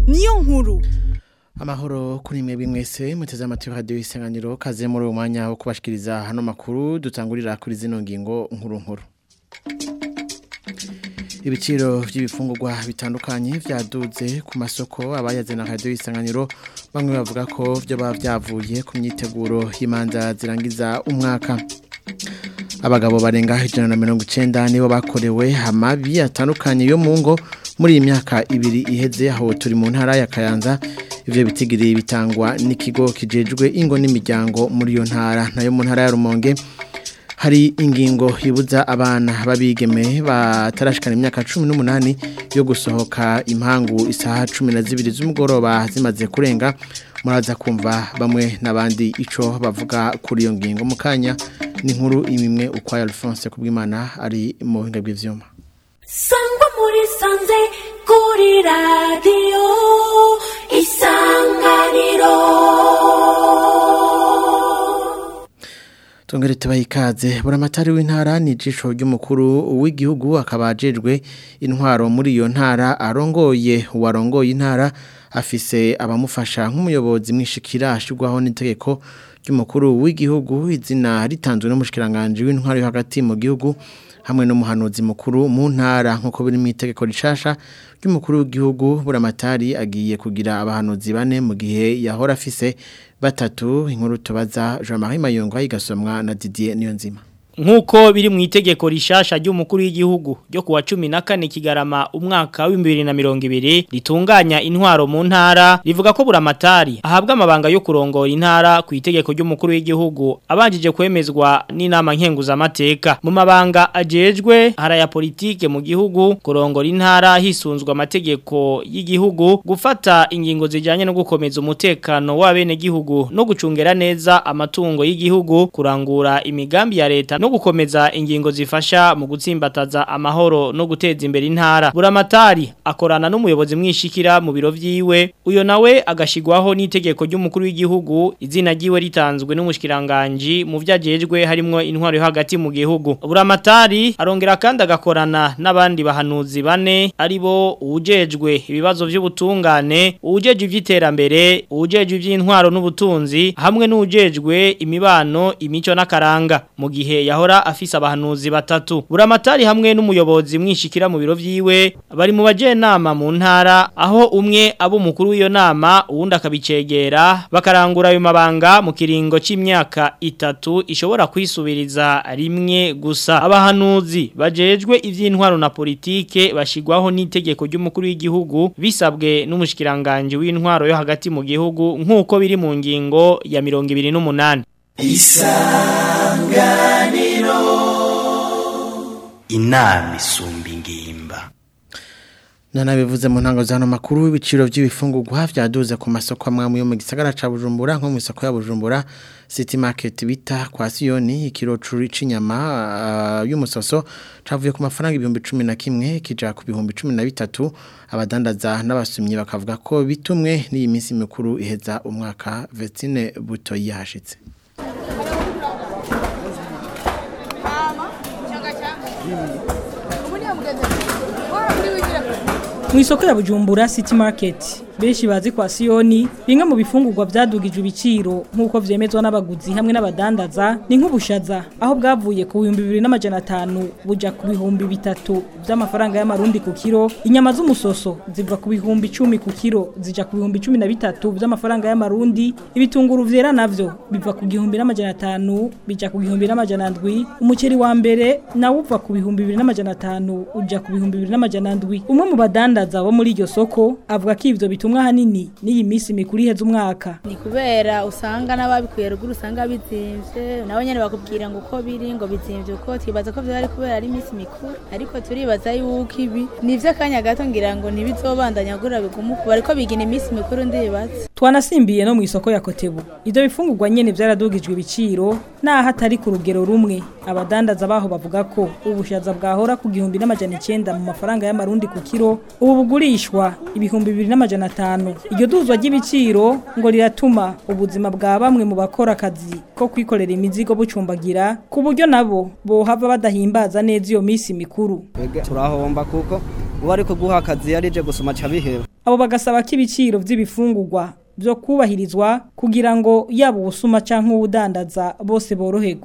niyo nkuru Amahoro kuri mwe bimwese muteze amatwi radio isanganiro kaze muri uwo mwanya wo kubashikiriza hano makuru dutangurira kuri zino ngingo nkuru nkuru. Ibiciro by'ibifungurwa bitandukanye vyaduze ku masoko abayazena radio isanganiro bamwe bavuga ko byo bavyavuye ku myiteguro y'imanza zirangiza umwaka. Abagabo barenga ijana na mirongo icenda nibo bakorewe amabi atandukanye yo mu ngo muri iyi myaka ibiri iheze aho turi mu ntara ya Kayanza ivyo bitigiri bitangwa n'ikigo kijejwe ingo n'imiryango muri iyo ntara nayo mu ntara ya Rumonge hari ingingo ibuza abana babigeme batarashikana imyaka 18 yo gusohoka impangu isaha 12 z'umugoroba zimaze kurenga muraza kumva bamwe nabandi ico bavuga kuri iyo ngingo mukanya ni nkuru imimwe ukwa Alphonse kubwimana ari mu buhinga bw'ivyuma sangwa muri sanze kuri radiyo isanganiro Tungere tubaye ikaze buramatari w'intara ni ijisho ry'umukuru w'igihugu akaba ajejwe intwaro muri iyo ntara arongoye uwarongoye intara afise abamufasha nk'umuyobozi mwishikira ashirwaho n'itegeko ry'umukuru w'igihugu izina ritanzwe n'umushikiranganje w'intwaro yo hagati mu gihugu hamwe n'umuhanuzi mukuru mu ntara nk'uko biri mu itegeko rishasha ry'umukuru w'igihugu buramatari agiye kugira abahanuzi bane mu gihe yahora afise batatu inkuru tubaza Jean Marie Mayongo igasomwa na Didier Niyonzima Nkuko biri mu itegeko rishasha ry'umukuru w'igihugu ryo kuwa 14 kigarama umwaka wa 2020 ritunganya intwaro mu ntara rivuga ko buramatari ahabwa amabanga yo kurongora intara ku itegeko ry'umukuru w'igihugu abanjije kwemezwa n'inama nkenguza amateka mu mabanga ajejwe haraya politike mu gihugu kurongora intara hisunzwe amategeko y'igihugu gufata ingingo zijanye no gukomeza umutekano w'abene gihugu no gucungera neza amatungo y'igihugu kurangura imigambi ya leta no gukomeza ingingo zifasha mu gutsimbataza amahoro no guteza imbere intara buramatari akorana n'umuyobozi mwishikira mu biro vyiwe uyo nawe agashigwaho n'itegeko ry'umukuru w'igihugu izina ryiwe ritanzwe n'umushikiranganje mu vyajejwe harimo intwaro yo hagati mu gihugu buramatari arongera kandi agakorana n'abandi bahanuzi bane aribo ujejwe ibibazo vy'ubutungane ujejwe ivy'iterambere ujejwe ivy'intwaro n'ubutunzi hamwe n'ujejwe imibano imico n'akaranga mu gihe yahora afise abahanuzi batatu buramatari hamwe n'umuyobozi mwishikira mu biro vyiwe bari mu bajenama mu ntara aho umwe abo umukuru w'iyo nama uwundi akabicegera bakarangura ayo mabanga mu kiringo c'imyaka itatu ishobora kwisubiriza rimwe gusa abahanuzi bajejwe ivy'intwaro na politike bashigwaho n'itegeko ry'umukuru w'igihugu bisabwe n'umushikiranganje w'intwaro yo hagati mu gihugu nk'uko biri mu ngingo ya 28 isanganiro inama isumba ingimba Nana bivuze mu ntango zano makuru w'ibiciro by'ibifungurwa vyaduze ku masoko amwe yo mu gisagara ca Bujumbura nko mu isoko ya Bujumbura City Market bita kwa Sioni ikiro curi c'inyama uh, y'umusoso cavuye ku mafaranga ibihumbi 11 kija ku bihumbi 13 abadandaza n'abasumyi bakavuga ko bitumwe n'iyi minsi mikuru iheza umwaka Vestine Buto yashitse mu isoko ya bujumbura city market benshi bazi kwa siyoni bimwe mu bifungurwa byadugijwe ibiciro nk'uko vyemezwa n'abaguzi hamwe n'abadandaza ni nk'ubushaza aho bwavuye ku bihumbi bibiri n'amajana atanu buja ku bihumbi bitatu by'amafaranga y'amarundi ku kiro inyama z'umusoso ziva ku bihumbi icumi ku kiro zija ku bihumbi cumi na bitatu by'amafaranga y'amarundi ibitunguru vyera navyo biva ku gihumbi n'amajana atanu bija ku gihumbi n'amajana ndwi umuceri wa mbere nawo uva ku bihumbi bibiri n'amajana atanu uja ku bihumbi bibiri n'amajana ndwi umwe mu badandaza bo muri iryo soko avuga ko ivyo bitumwa hanini n'iyi minsi mikuru iheza umwaka ni kubera usanga n'ababikuye ruguru usanga bizimvye nabo nyene bakubwira ngo uko biri ngo bizimvye uko twibaza ko vyari kubera ari iminsi mikuru ariko turibaza yuko ibi ni ivy'akanya gato ngira ngo ntibizobandanya gura bigumu kuba ariko bigina iminsi mikuru ndibaza twanasimbiye no mu isoko ya kotebu ivyo bifungurwa nyene vyaradugijwe ibiciro naho atari ku rugero rumwe abadandaza baho bavuga ko ubushaza bwahora ku gihumbi n'amajana icenda mu mafaranga y'amarundi ku kiro ubu bugurishwa ibihumbi bibiri n'amajana atanu iryo duzwa ry'ibiciro ngo riratuma ubuzima bwa bamwe mu bakora akazi ko kwikorera imizigo bucumbagira ku buryo nabo bohava badahimbaza neza iyo minsi mikuru turahomba kuko uwo ari kuguha akazi yarije gusoma aca biheba abo bagasaba ko ibiciro vy'ibifungurwa byo kubahirizwa kugira ngo yaba ubusuma canke uwudandaza bose boroherwe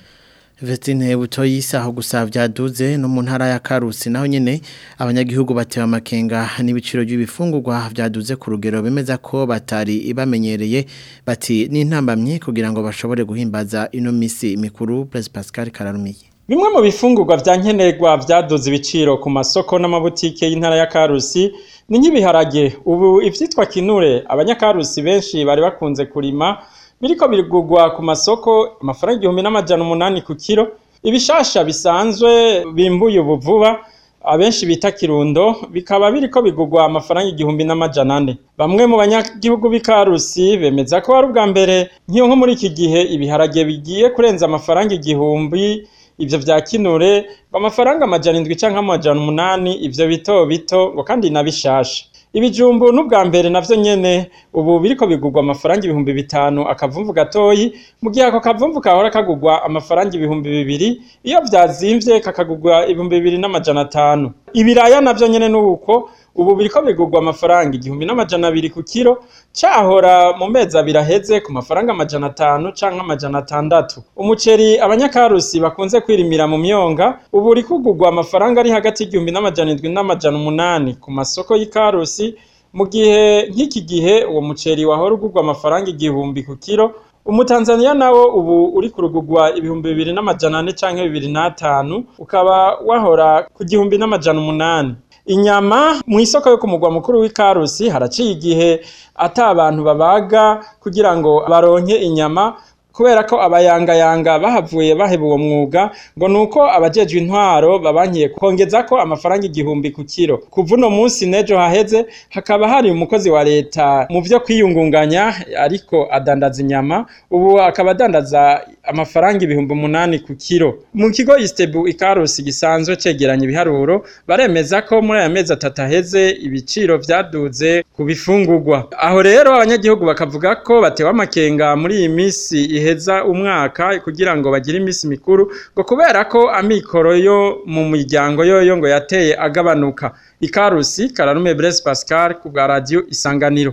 Vestine butoyisa aho gusa vyaduze no mu ntara ya Karusi naho nyene abanyagihugu batewe amakenga n'ibiciro by'ibifungurwa vyaduze ku rugero bemeza ko batari ibamenyereye bati n'intambamye kugira ngo bashobore guhimbaza ino misi mikuru Blaise Pascal Kararumiye Bimwe mu bifungurwa vya nkenerwa vyaduze ibiciro ku masoko n'amabutike y'intara ya Karusi ni nk'ibiharage ubu ivyitwa kinure abanyakarusi benshi bari bakunze kurima biriko birigurwa ku masoko amafaranga igihumbi n'amajana umunani ku kiro ibishasha bisanzwe bimbuye ubu vuba abenshi bita kirundo bikaba biriko bigurwa amafaranga igihumbi n'amajana ane bamwe mu banyagihugu b'ikarusi bemeza ko ari ubwa mbere nk'iyo nko muri iki gihe ibiharage bigiye kurenza amafaranga igihumbi ivyo vya kinure ngo amafaranga amajana indwi canke amajana umunani ivyo bito bito ngo kandi na bishasha ibijumbu n'ubwa mbere navyo nyene ubu biriko bigurwa amafaranga ibihumbi bitanu akavumvu gatoyi mu gihe ako kavumvu kahora kagurwa amafaranga ibihumbi bibiri iyo vyazimvye kakagurwa ibihumbi bibiri n'amajana atanu ibiraya navyo nyene n'uko ubu biriko bigurwa amafaranga igihumbi n'amajana abiri ku kiro cahora mu mezi abiri aheze ku mafaranga amajana atanu canke amajana atandatu umuceri abanyakarusi bakunze kwirimira mu myonga ubu uri kugurwa amafaranga ari hagati y'igihumbi n'amajana indwi n'amajana umunani ku masoko y'ikarusi mu gihe nk'iki gihe uwo muceri wahora ugurwa amafaranga igihumbi ku kiro umutanzaniya nawo ubu uri kurugurwa ibihumbi bibiri n'amajana ane canke bibiri n'atanu ukaba wahora ku gihumbi n'amajana umunani inyama mu isoko yo ku mugwa mukuru w'ikarusi haraciye igihe ata abantu babaga kugira ngo baronke inyama kubera ko abayangayanga bahavuye baheba uwo mwuga ngo nuko abajejwe intwaro babankiye kongeza ko amafaranga igihumbi ku kiro kuva uno munsi nejo haheze hakaba hari umukozi wa leta mu vyo kwiyungunganya ariko adandaza inyama ubu akaba adandaza amafaranga ibihumbi umunani ku kiro mu kigo istebu ikarusi gisanzwe cegeranya ibiharuro baremeza ko muri aya mezi atatu aheze ibiciro vyaduze ku bifungurwa aho rero abanyagihugu bakavuga ko batewe amakenga muri iyi misi iheza umwaka kugira ngo bagire imisi mikuru ngo kubera ko amikoro yo mu miryango yoyo ngo yateye agabanuka ikarusi kararume Blaise Pascal ku bwa radio isanganiro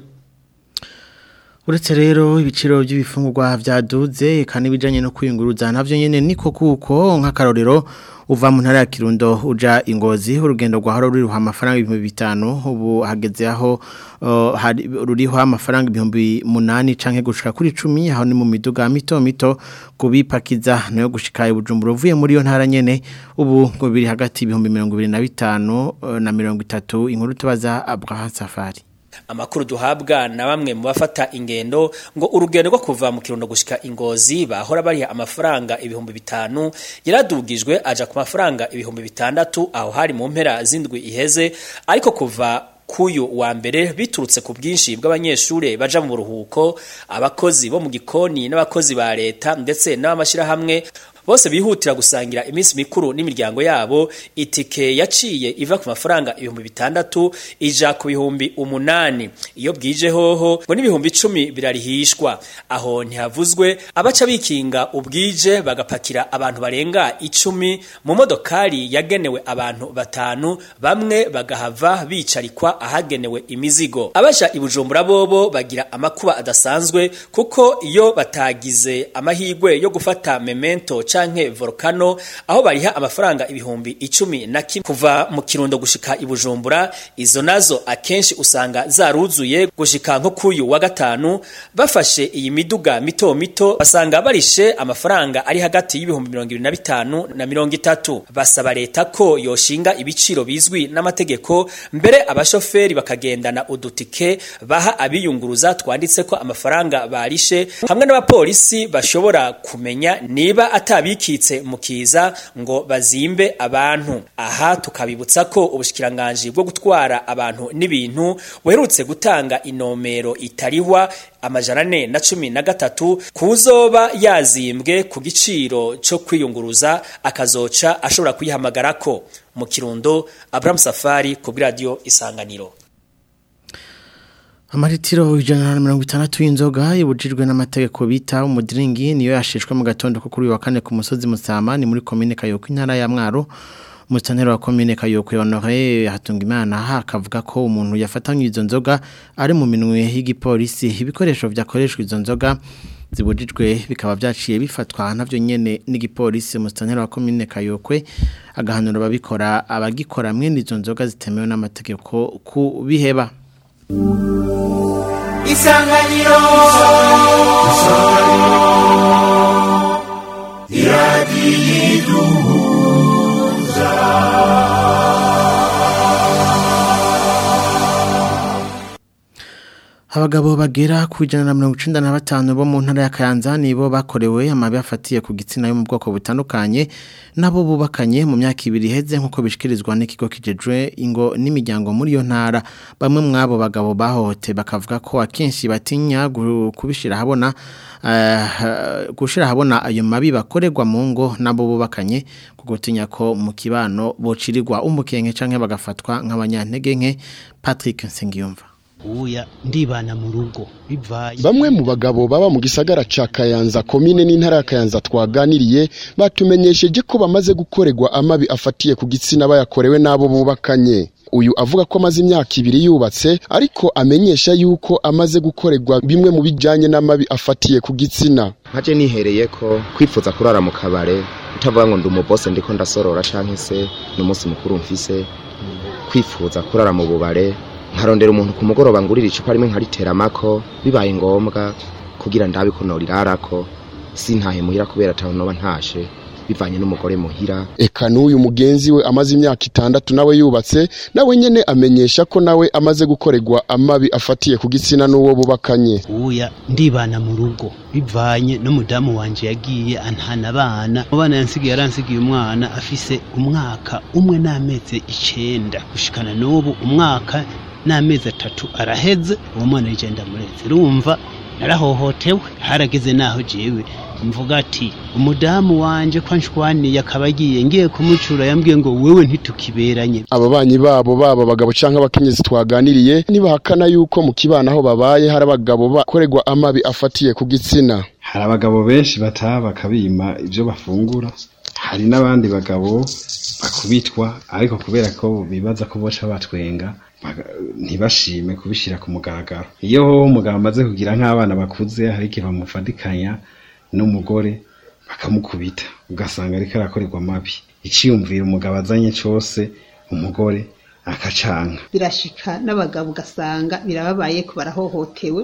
Uretse rero ibiciro by'ibifungurwa vyaduze kandi bijanye no kwiyunguruza navyo nyene niko kuko nk'akarorero uva mu ntara ya Kirundo uja ingozi urugendo rwa haro ruriho amafaranga ibihumbi bitanu ubu hageze aho uh, hari ruriho amafaranga ibihumbi munani canke gushika kuri 10 aho ni mu miduga mito mito kubipakiza nayo gushika ibujumbura uvuye muri yo ntara nyene ubu ngo biri hagati ibihumbi 25 uh, na 30 inkuru tubaza Abraham Safari amakuru duhabwa na bamwe mu bafata ingendo ngo urugendo rwo kuva mu kirundo gushika ingozi bahora bariha amafaranga ibihumbi bitanu yaradugijwe aja ku mafaranga ibihumbi bitandatu aho hari mu mpera z'indwi iheze ariko kuva kuyu wa mbere biturutse ku bwinshi bw'abanyeshure baja mu buruhuko abakozi bo mu gikoni n'abakozi ba leta ndetse n'abamashirahamwe bose bihutira gusangira iminsi mikuru n'imiryango yabo itike yaciye iva ku mafaranga ibihumbi bitandatu ija ku bihumbi umunani iyo bwije hoho ngo n'ibihumbi icumi birarihishwa aho ntihavuzwe abaca bikinga ubwije bagapakira abantu barenga icumi mu modokari yagenewe abantu batanu bamwe bagahava bicarikwa ahagenewe imizigo abaja ibujumbura bobo bagira amakuba adasanzwe kuko iyo batagize amahigwe yo gufata memento canke volcano aho bariha amafaranga ibihumbi icumi na kimwe kuva mu kirundo gushika ibujumbura izo nazo akenshi usanga zaruzuye gushika nko kuyu wa gatanu bafashe iyi miduga mito mito basanga barishe amafaranga ari hagati y'ibihumbi mirongo ibiri na bitanu na mirongo itatu basaba leta ko yoshinga ibiciro bizwi n'amategeko mbere abashoferi bakagendana udutike baha abiyunguruza twanditse ko amafaranga barishe hamwe n'abapolisi bashobora kumenya niba atabikitse mu kiza ngo bazimbe abantu aha tukabibutsa ko ubushikiranganji bwo gutwara abantu n'ibintu buherutse gutanga inomero itarihwa amajana ane na cumi na gatatu kuzoba yazimbwe ku giciro cyo kwiyunguruza akazoca ashobora kuyihamagarako mu kirundo Abraham Safari ku radio isanganiro Amaritiro ijana na mirongo itandatu y'inzoga ibujijwe n'amategeko bita umudiringi niyo yashishwe mu gatondo ko kuri uyu wa kane ku musozi Musama ni muri komine Kayoko intara ya Mwaro Mustanero wa komine Kayokwe Honore Hatungimana hakavuga ko umuntu yafatanywe izo nzoga ari mu minwe y'igipolisi ibikoresho vyakoreshwa izo nzoga zibujijwe bikaba byaciye bifatwa navyo nyene n'igipolisi Mustanero wa komine Kayokwe agahanura babikora abagikora mwene izo nzoga zitemewe n'amategeko ku biheba Isanganiro Abagabo bagera ku ijana na mirongo icenda na batanu bo mu ntara ya Kayanza nibo bakorewe amabi afatiye ku gitsina yo mu bwoko butandukanye nabo bubakanye mu myaka ibiri iheze nk'uko bishikirizwa n'ikigo kijejwe ingo n'imiryango muri iyo ntara bamwe mw'abo bagabo bahohote bakavuga ko akenshi batinya gu- kubishira habona eh, gushira habona ayo mabi bakorerwa mu ngo nabo bubakanye kuko tinya ko mu kibano bocirirwa umukenke canke bagafatwa nk'abanyantege nke Patrick Nsengiyumva uya ndibana mu rugo bivaye Bamwe mu bagabo baba mu gisagara ca Kayanza komine n'intara ya Kayanza twaganiriye batumenyesheje ko bamaze gukorerwa amabi afatiye ku gitsina bayakorewe n'abo bubakanye. Uyu avuga ko amaze imyaka ibiri yubatse ariko amenyesha yuko amaze gukorerwa bimwe mu bijanye n'amabi afatiye ku gitsina. nkaje nihereye ko kwifuza kurara mu kabare utavuga ngo ndi umubose ndiko ndasorora canke se ni umunsi mukuru mfise kwifuza kurara mu bubare nkarondera umuntu ku mugoroba ngurira icupa rimwe nkariteramako bibaye ngombwa kugira ndabe ko norirarako sintahe muhira kubera ataho noba ntashe bivanye n'umugore muhira Eka n'uyu mugenzi we amaze imyaka itandatu nawe yubatse nawe nyene amenyesha ko nawe amaze gukorerwa amabi afatiye ku gitsina n'uwo bubakanye. uya ndibana mu rugo bivanye n'umudamu wanje yagiye antana abana abana yansigiye yaransigiye umwana afise umwaka umwe n'amezi icenda gushikana n'ubu umwaka n'amezi atatu araheze uwo mwana yije ndamureze urumva narahohotewe harageze naho jewe mvuga ati umudamu wanje ko anshwaniye akaba agiye ngiye kumucura yambwiye ngo wewe ntitukiberanye Ababanyi babo baba abagabo canke abakenyezi twaganiriye nibahakana yuko mu kibana aho babaye hari abagabo bakorerwa amabi afatiye ku gitsina. hari abagabo benshi bataha bakabima ibyo bafungura hari n'abandi bagabo bakubitwa ariko kubera ko bibaza ko boca batwenga baga- ntibashime kubishyira ku mugaragaro iyo umugabo amaze kugira nk'abana bakuze hari igihe bamufatikanya n'umugore bakamukubita ugasanga ariko arakorerwa amabi iciyumvira umugabo azanye cyose umugore akacanka birashika n'abagabo ugasanga birababaye ko barahohotewe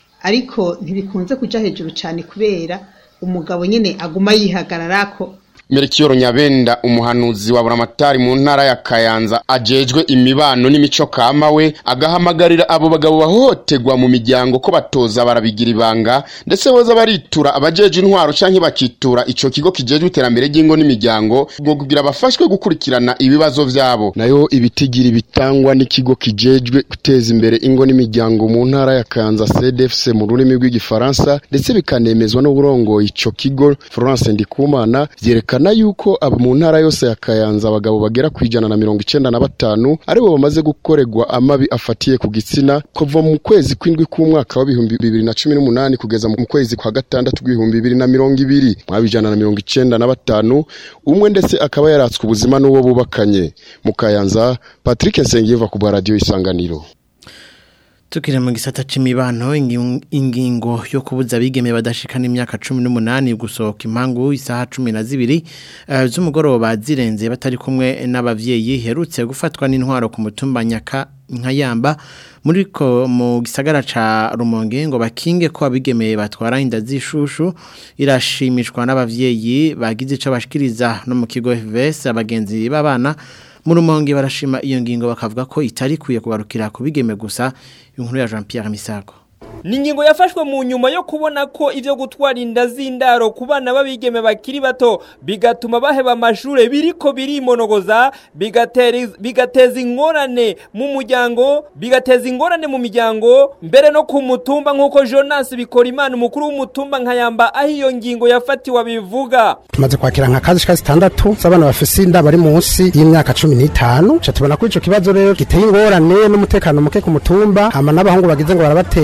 ariko ntibikunze kuja hejuru cyane kubera umugabo nyine aguma yihagararako Melchior Nyabenda umuhanuzi wa Buramatari mu ntara ya Kayanza ajejwe imibano n'imico kama we agahamagarira abo bagabo bahohoterwa mu miryango ko batoza barabigira ibanga ndetse boza baritura abajeje intwaro canke bakitura ico kigo kijejwe iterambere ry'ingo n'imiryango ngo kugira bafashwe gukurikirana ibibazo vyabo nayo ibitigiri bitangwa n'ikigo kijejwe guteza imbere ingo n'imiryango mu ntara ya Kayanza CDFC mu rurimi rw'igifaransa ndetse bikanemezwa n'uburongoye ico kigo Florence Ndikumana vyerekana yuko abo mu ntara yose ya Kayanza abagabo bagera ku ijana na mirongo icenda na batanu aribo bamaze gukorerwa amabi afatiye ku gitsina kuva mu kwezi kw'indwi k'umwaka wa bihumbi bibiri na cumi n'umunani kugeza mu kwezi kwa gatandatu kw'ibihumbi bibiri na mirongo ibiri mwaba ijana na mirongo icenda na batanu umwe ndetse akaba yaratswe ubuzima n'uwo bubakanye mu Kayanza Patrick Nsengiyeva ku bwa radio Isanganiro Tukire mu gisata c'imibano ingi- ingingo yo kubuza abigeme badashikana imyaka 18 gusohoka impangu isaha 12 uh, z'umugoroba zirenze batari kumwe n'abavyeyi herutse gufatwa n'intwaro ku mutumba nyaka nkayamba muri ko mu gisagara ca Rumonge ngo bakinge ko abigeme batwara inda zishushu irashimishwa n'abavyeyi bagize ico bashikiriza no mu kigo FVS abagenzi b'abana mu rumonge barashima iyo ngingo bakavuga ko itari kuye kugarukira kubigeme gusa inkuru ya Jean Pierre Misago ni ingingo yafashwe mu nyuma yo kubona ko ivyo gutwara inda z'indaro ku bana b'abigeme bakiri bato bigatuma baheba amashure biriko birimonogoza bigatera bigateza ingorane mu muryango bigateza ingorane mu miryango mbere no ku mutumba nk'uko Jonas bikora imana umukuru w'umutumba nkayamba aho iyo ngingo yafatiwe abivuga tumaze kwakira nka kazi shika zitandatu z'abana bafise inda bari munsi y'imyaka cumi n'itanu ca tubona ko ico kibazo rero giteye ingorane n'umutekano muke ku mutumba hama n'abahungu bagize ngo barabateye nyanda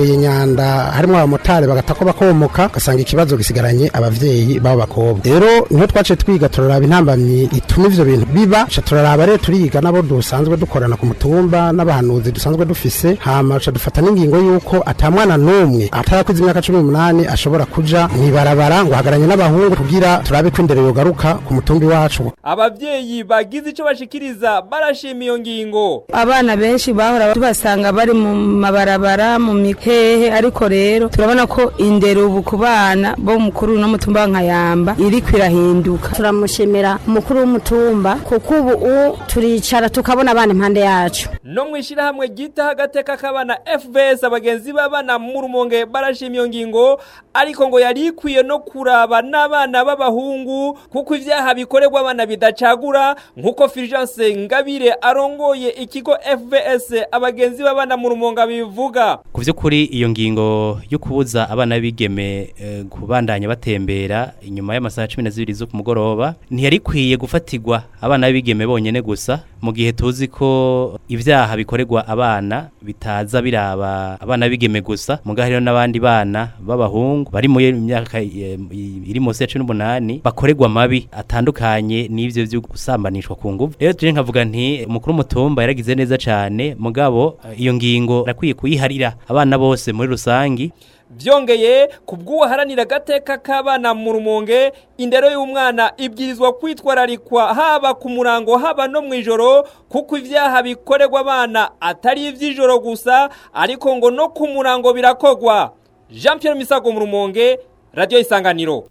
rubanda harimo abamotari bagatako bakomoka ugasanga ikibazo gisigaranye abavyeyi babo bakobwa rero niho twaciye twiga turaraba intambamyi ituma ivyo bintu biba ca turaraba rero turiga nabo dusanzwe dukorana ku mutumba n'abahanuzi dusanzwe dufise hama ca dufata n'ingingo y'uko ata mwana n'umwe atarakuze imyaka cumi n'umunani ashobora kuja mw'ibarabara ngo hagaranye n'abahungu kugira turabe ko indero yogaruka ku mutumbi wacu abavyeyi bagize ico bashikiriza barashima iyo ngingo abana benshi bahora tubasanga bari mu mabarabara mu mikehe ariko rero turabona ko indero ubu ku bana bo mukuru no mutumba nkayamba iri kwirahinduka turamushimira umukuru w'umutumba kuko ubu u turicara tukabona abana impande yacu no mwishirahamwe gita agateka k'abana FBS abagenzi b'abana mu rumonge barashima iyo ngingo ariko ngo yari ikwiye no kuraba n'abana b'abahungu kuko ivyaha bikorerwa abana bidacagura nkuko Fulgence Ngabire arongoye ikigo FBS abagenzi b'abana mu rumonge bivuga ku by'ukuri iyo ngingo yo kubuza abana b'igeme eh, kubandanya batembera inyuma y'amasaha cumi na zibiri zo ku mugoroba ntiyari ikwiye gufatirwa abana b'igeme bonyene gusa mu gihe tuzi ko ibyaha bikorerwa abana bitaza biraba abana b'igeme gusa muga hariho n'abandi bana b'abahungu bari mu myaka eh, iri munsi ya cumi n'umunani bakorerwa amabi atandukanye n'ivyo vyo gusambanishwa ku nguvu rero tuje nkavuga nti umukuru w'umutumba yaragize neza cane mugabo eh, iyo ngingo nakwiye kuyiharira abana bose muri rusangi Vyongeye kubw'uwaharanira agateka k'abana mu rumonge indero y'umwana ibwirizwa kwitwararikwa haba ku murango haba no mu ijoro kuko ivyaha bikorerwa abana atari ivy'ijoro gusa ariko ngo no ku murango birakogwa Jean Pierre Misago mu rumonge Radio Isanganiro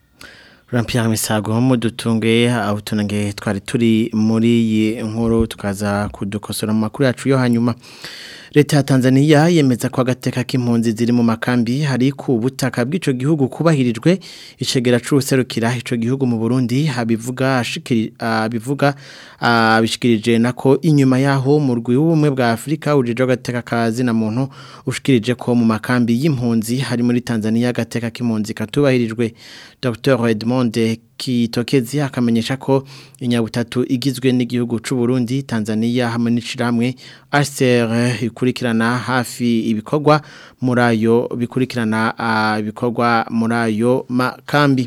Jean Pierre Misago mu dutunge aho tunange twari turi muri iyi nkuru tukaza kudukosora mu makuru yacu yo hanyuma Leta ya Tanzania yemeza ko agateka k'impunzi ziri mu makambi hari ku butaka bw'ico gihugu kubahirijwe icegera c'userukira ico gihugu mu Burundi habivuga ashikiri abivuga abishikirije nako inyuma yaho mu rwi w'ubumwe bwa Afrika ujije agateka kazi na muntu ushikirije ko mu makambi y'impunzi hari muri Tanzania agateka k'impunzi katubahirijwe Dr Edmond kitokezi akamenyesha ko inyabutatu igizwe n'igihugu c'u Burundi Tanzania hamwe n'iciramwe RCR ikurikirana hafi ibikorwa muri ayo bikurikirana ibikorwa muri ayo makambi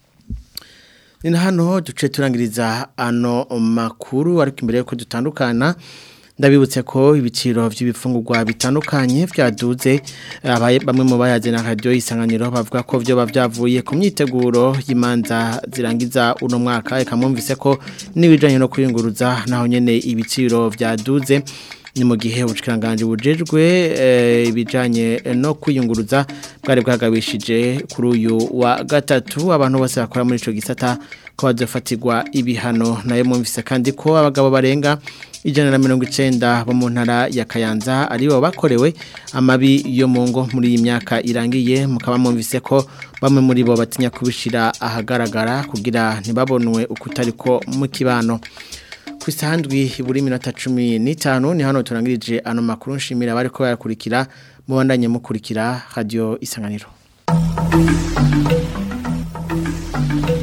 ni hano duce turangiriza ano makuru ariko imbere yuko dutandukana ndabibutse ko ibiciro by'ibifungurwa bitandukanye byaduze bamwe mu bayaze na radio isanganiro bavuga ko byo bavyavuye ku myiteguro y'imanza zirangiza uno mwaka eka mwumvise ko nibijanye no kwiyunguruza naho nyene ibiciro byaduze ni mu gihe ubushikiranganje bujejwe ibijanye no kwiyunguruza bwari bwagabishije kuri uyu wa gatatu abantu bose bakora muri ico gisata ko bazofatirwa ibihano nayo mwumvise kandi ko abagabo barenga ijana na mirongo icenda bo mu ntara ya Kayanza aribo bakorewe amabi yo mu ngo muri iyi myaka irangiye mukaba mwumvise ko bamwe muri bo batinya kubishira ahagaragara kugira ntibabonwe ukutari ko mu kibano ku isandwi buri minota cumi n'itanu ni hano turangirije ano makuru nshimira bari ko bayakurikira mubandanye mukurikira radio isanganiro